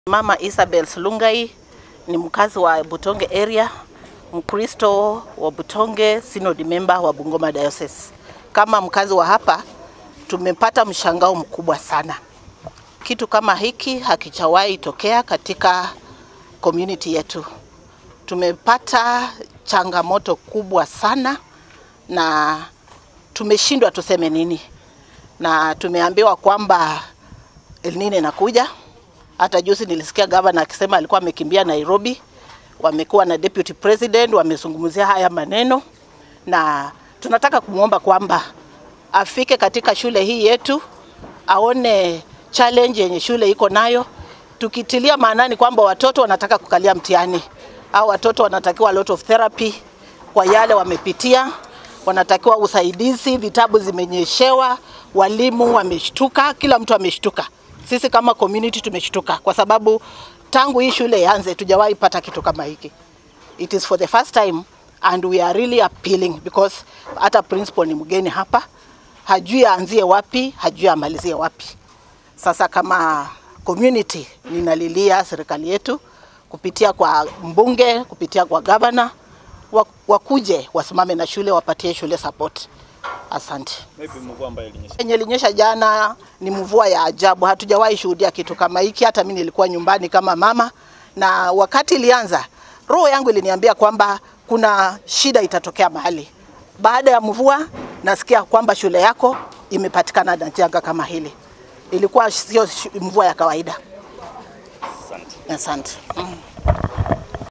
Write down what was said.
Mama Isabel Slungai ni mkazi wa Butonge area, Mkristo wa Butonge, synod member wa Bungoma Diocese. Kama mkazi wa hapa, tumepata mshangao mkubwa sana. Kitu kama hiki hakichawahi tokea katika community yetu. Tumepata changamoto kubwa sana na tumeshindwa tuseme nini, na tumeambiwa kwamba El Nino inakuja. Hata juzi nilisikia gavana akisema alikuwa amekimbia Nairobi, wamekuwa na deputy president, wamezungumzia haya maneno, na tunataka kumwomba kwamba afike katika shule hii yetu aone challenge yenye shule iko nayo, tukitilia maanani kwamba watoto wanataka kukalia mtihani au watoto wanatakiwa a lot of therapy kwa yale wamepitia, wanatakiwa usaidizi, vitabu zimenyeshewa, walimu wameshtuka, kila mtu ameshtuka. Sisi kama community tumeshtuka kwa sababu tangu hii shule ianze tujawahi pata kitu kama hiki. It is for the first time and we are really appealing because hata principal ni mgeni hapa, hajui aanzie wapi, hajui amalizie wapi. Sasa kama community ninalilia serikali yetu kupitia kwa mbunge, kupitia kwa governor, wakuje wasimame na shule, wapatie shule support. Asante. Maybe mvua ambayo ilinyesha. Yenye ilinyesha jana ni mvua ya ajabu, hatujawahi shuhudia kitu kama hiki. Hata mimi nilikuwa nyumbani kama mama, na wakati ilianza, roho yangu iliniambia kwamba kuna shida itatokea mahali. Baada ya mvua, nasikia kwamba shule yako imepatikana na janga kama hili. Ilikuwa sio mvua ya kawaida. Asante. Asante. Mm.